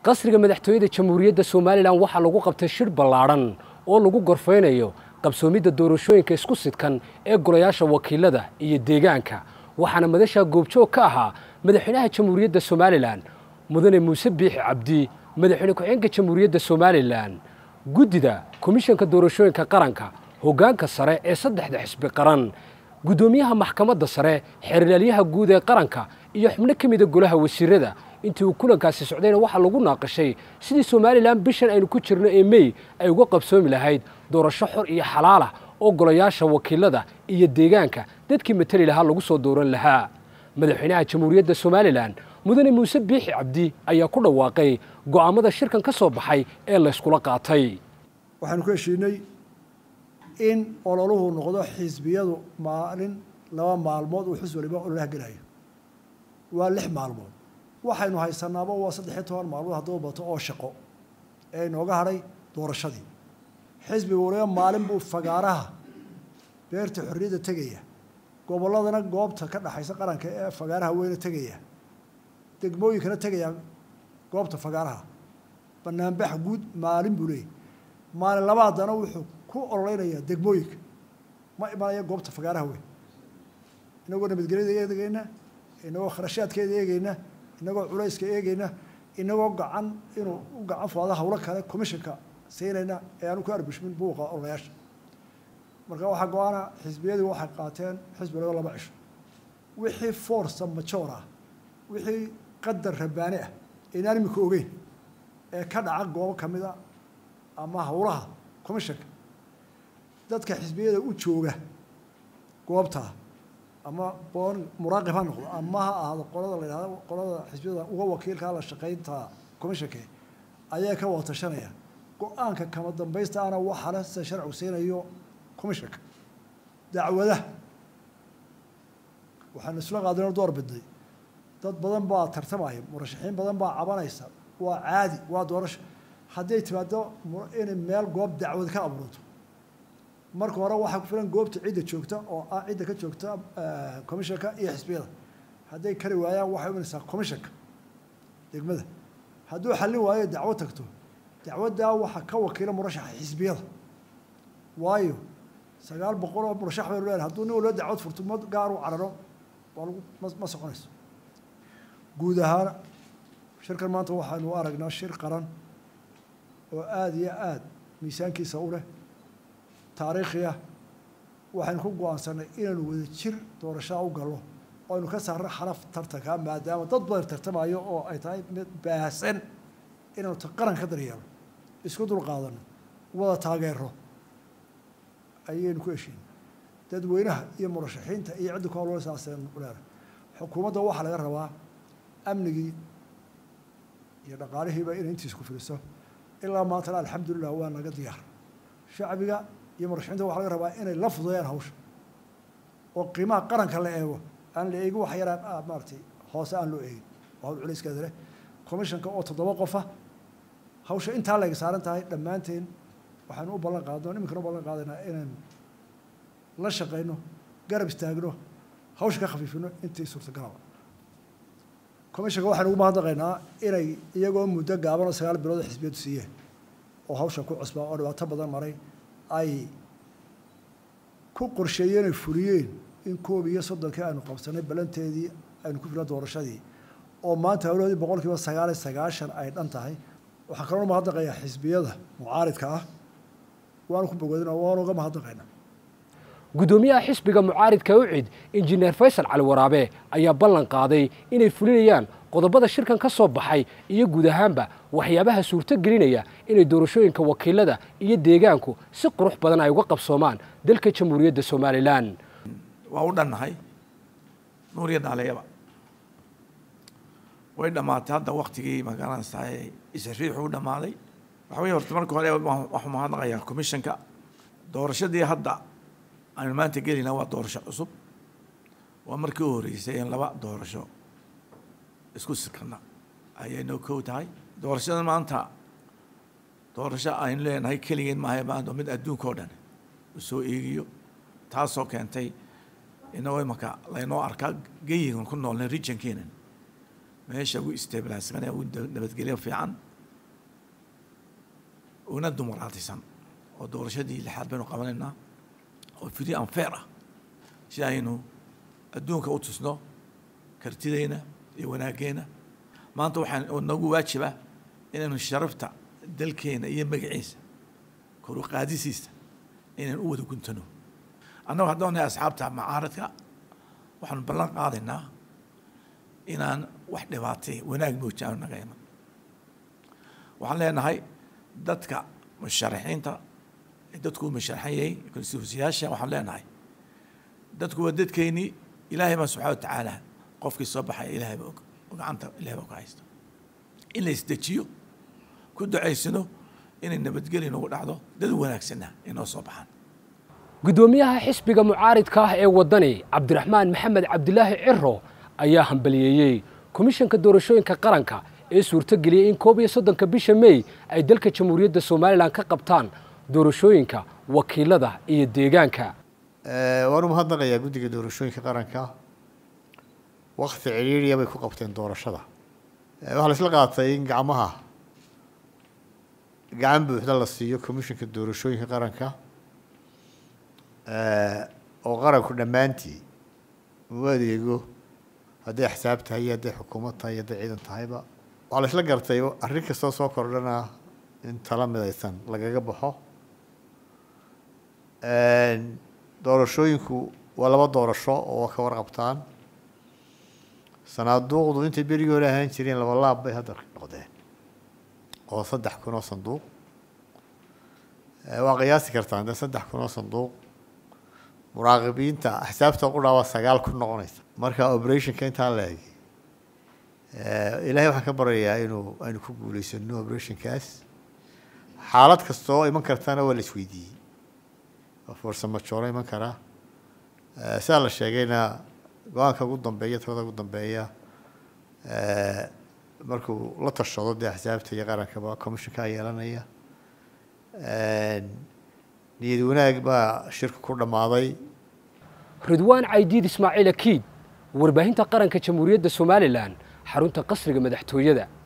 qasriga madaxtooyada jamhuuriyadda somalilan waxaa lagu qabtay shir ballaadhan oo lagu gorfaynayo qabsoomidda doorashooyinka isku sidkan ee golayaasha wakiilada iyo deegaanka waxaana madashaa goobjoog ka ahaa madaxweynaha jamhuuriyadda somalilan mudane muuse biixi cabdi madaxweyne ku-xigeenka jamhuuriyadda somalilan guddida komishanka doorashooyinka qaranka hoggaanka sare ee saddexda xisbi qaran guddoomiyaha maxkamadda sare xeerlaalyaha guud ee qaranka iyo xubno ka mida golaha wasiirada intii uu kulankaasi socdayna waxaa lagu naaqashay sidii somalilan bishan aynu ku jirno ee mey ay uga qabsoomi lahayd doorasho xor iyo xalaalah oo golayaasha wakiilada iyo deegaanka dadkii matali lahaa lagu soo dooran lahaa madaxweynaha jamhuuriyadda somalilan mudane muuse biixi cabdi ayaa ku dhawaaqay go'aammada shirkan ka soo baxay ee layskula qaatay waxaanu ku heshiinay in ololuhu noqdo xisbiyadu maalin laba maalmood uu xus waliba ololaha gelayo waa lix maalmood waxaynu haysanaaba waa saddexiyo toban maalmood hadduu bato oo shaqo ee inooga hadhay doorashadii xisbiga waliba maalin buu fagaaraha beerta xorriyadda tegaya gobolladana goobta ka dhexaysa qaranka ee fagaaraha weyne tegaya degmooyinkana tegaya goobta fagaaraha banaanbax guud maalin buu leeyahy maalin labaadana wuxuu ku ololeynayaa degmooyinka ma imanaya goobta fagaaraha weyn inagoo nabadgelyada eegeyna inagoo kharashaadkeeda eegeyna inagoo culayska eegeyna inagoo gacan inuu u gacan fuado hawlo kale commissionka siinayna ee aanu ku arbishmin buuqa ololayaasha marka waxaa go-aana xisbiyadii waxay qaateen xisbi laga laba cisho wixii forca majoor ah wixii qadar rabbaani ah inaan imika ogeyn ee ka dhaca goobo kamid a ama hawlaha commissionka dadka xisbiyada u jooga goobtaa ama boon muraaqib ha noqdo ama ha ahaado qolada la yidhahdo qolada xisbiyada uga wakiilkaa la shaqaynta commissionka ayaa ka wada tashanaya go-aanka kama dambaysta ana waxaa le sida sharcigu siinayo commissionka dacwadaha waxaanu isla qaadinoo door bidnay dad badan baa tartamaya murashaxiin badan baa cabanaysa waa caadi waa doorasho hadday timaado inay meel goob dacwad ka abuurto marka hore waxaa ku filan goobta cidda joogta oo ah cidda ka joogta commissionka iyo xisbiyada hadday kari waayaan waxay imanaysaa commissionka degmada hadduu xallin waayo dacwo tagto dacwaddaa waxaa ka wakiila murashaxa xisbiyada waayo sagaal boqol oo murashax baynu leenahay hadduu nin walba dacwad furto ma gaar u cararo waa lagu ma ma soconayso guud ahaan shirkan maanta waxaanu aragnaa shir qaran oo aada iyo aada miisaankiisa u leh taariikhi ah waxaynu ku go-aansanay inaynu wada jir doorashada u galno oo aynu ka saarno xalaf tartanka maadaama dad badan tartamayo oo ay tahay mid baahsan inaynu qaran ka daryeelno isku dul qaadano wada taageero ayaynu ku heshiin dadweynaha iyo murashaxiinta iyo cidda ku hawlsaaseen leena xukuumadda waxaa laga rabaa amnigii iyo dhaqaalihiiba inay intiis ku filiso ilaa maantana alxamdulilah waa naga diyaar shacbiga iyo murashaxiinta waxa laga rabaa inay la fudeeyaan hawsha oo qiimaha qaranka la eego aan la eegin wax yaraan maaratay hoose aan loo eegin oo hawl culayskeeda leh commissionka oo toddoba qofa hawsha intaa layga saaran tahay dhammaanteen waxaanu u ballan qaadno iminkana u ballan qaadaynaa inaynu la shaqayno garab istaagno hawsha ka khafiifino intii suurtagalaba commissionka waxaynu ugu mahadnaqaynaa inay iyagoo muddo gaaban oo sagaal bilood xisbiyadu siiyeen oo hawsha ku cusbaa oo dhibaato badan maray ay ku qorsheeyeen ay fuliyeen in koob iyo soddonkii aynu qabsanay balanteedii aynu ku filna doorashadii oo maanta hawlahoodii boqol kiiba sagaal iyo sagaashan ay dhan tahay waxaa kaloo mahadnaqayaa xisbiyada mucaaridka ah waanu ku bogoodina waanu uga mahadnaqaynaa guddoomiyaha xisbiga mucaaridka ucid injineer faysal cali waraabe ayaa ballan qaaday inay fulinayaan qodobada shirkan ka soo baxay iyo guud ahaanba waxyaabaha suurto gelinaya inay doorashooyinka wakiilada iyo deegaanku si qurux badan ay uga qabsoomaan dalka jamhuuriyadda somalilan waa u dhannahay nuuriya dhaaleeyaba way dhammaatay hadda waktigii magaranaysaa isriixu u dhammaaday waxa weye horta marka hore waxuu mahadnaqayaa commissionka doorashadii hadda aynu maanta gelina waa doorasho cusub waa markii u horreysay in laba doorasho isku sikana ayay noo kow tahay doorashada maanta doorasho aynu leenahay keligeen maaha maanta mid adduunka oo dhan u soo eegiyo taasoo keentay inagoo imanka laynoo arkaa geyigan ku noolnay regionkeenan meesha ugu stabilisman ee ugu nabadgelyo fiican una dumaraatisan oo doorashadii lixaad baynu qabanaynaa oo free and fair ah si aynu adduunka u tusno kartideyna iyo wanaaggeena maanta waxaan oo nagu waajiba inaynu sharafta dalkeena iyo magaciisa kor u qaadisiisa inaynu u wada guntano annagu haddaan nahay asxaabta macaaradka waxaanu ballan qaadaynaa inaan wax dhibaatay wanaag mooji aanu naga iman waxaan leenahay dadka musharaxiinta dadku musharaxan yahay konstituensiyaasha waxaan leenahay dadku waa dadkeennii ilaahay baa subxana watacaala qofkii soo baxaya ilaahay baa og oo gacanta ilahay baa ku haysta in la isdejiyo ku ducaysano inay nabadgeli nagu dhacdo dad wanaagsanna inoo soo baxaan guddoomiyaha xisbiga mucaaridka ah ee waddani cabdiraxmaan maxamed cabdilaahi ciro ayaa hambaliyeeyey komishanka doorashooyinka qaranka ee suurtogeliyey in koob iyo soddonka bisha mey ay dalka jamhuuriyadda somalilan ka qabtaan doorashooyinka wakiilada iyo deegaanka waan u mahadnaqayaa guddiga doorashooyinka qaranka wakti cidhiiriya bay ku qabteen doorashada waxaa la isla qaatay in gacmaha gacan buuxda la siiyo commissionka doorashooyinka qaranka oo qaranku dhammaantii uu adeego hadday axsaab tahay iyo hadday xukuumad tahay iyo hadday ciidan tahayba waxaa la isla gartay arrin kastoo soo kordhana in tala midaysan lagaga baxo doorashooyinku waa laba doorasho oo ka warqabtaan sanaaduuqdu intay berigii hore ahaan jireen laba laab bay hadda noqdeen oo saddex kun oo sanduuq waa qiyaasi kartaan de saddex kun oo sanduuq muraaqibiinta axsaabta qudhaa waa sagaal kun noqonaysa marka operationka intaa la egi ilaahay waxaan ka baryayaa inuu aynu ku guuleysano operationkaas xaalad kastoo iman kartana waa la isweydiiyey farsamo jooro iman karaa sidaa la sheegayna go-aanka ugu dambeeya talada ugu dambeeya markuu la tashado dee axsaabta iyo qarankaba commissionkaa yeelanaya niyad wanaag baa shirka ku dhammaaday ridwaan caydiid ismaaciil akiid warbaahinta qaranka jamhuuriyadda somalilan xarunta qasriga madaxtooyada